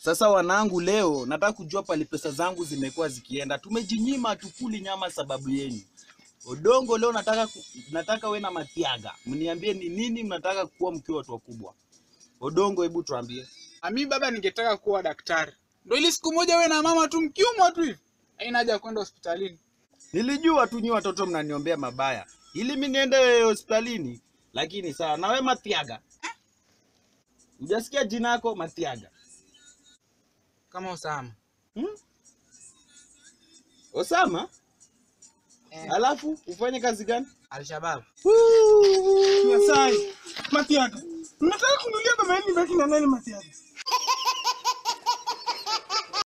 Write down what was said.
Sasa wanangu, leo nataka kujua pali pesa zangu zimekuwa zikienda. Tumejinyima tukuli nyama sababu yenu. Odongo, leo nataka ku, nataka we na Matiaga mniambie ni nini mnataka kuwa mkiwa watu wakubwa. Odongo, hebu tuambie. Ami baba, ningetaka kuwa daktari, ndo ili siku moja we na mama tu mkiumwa tu hivi, haina haja ya kwenda hospitalini. Nilijua tu nyi watoto mnaniombea mabaya ili mi niende hospitalini, lakini sawa. Na we Matiaga, hujasikia jina yako Matiaga? Kama Osama Hmm? Osama? eh, Alafu ufanye kazi gani? Alshabab. Masai, Matiaga. Mnataka kunulia baba yenu baki na nani Matiaga?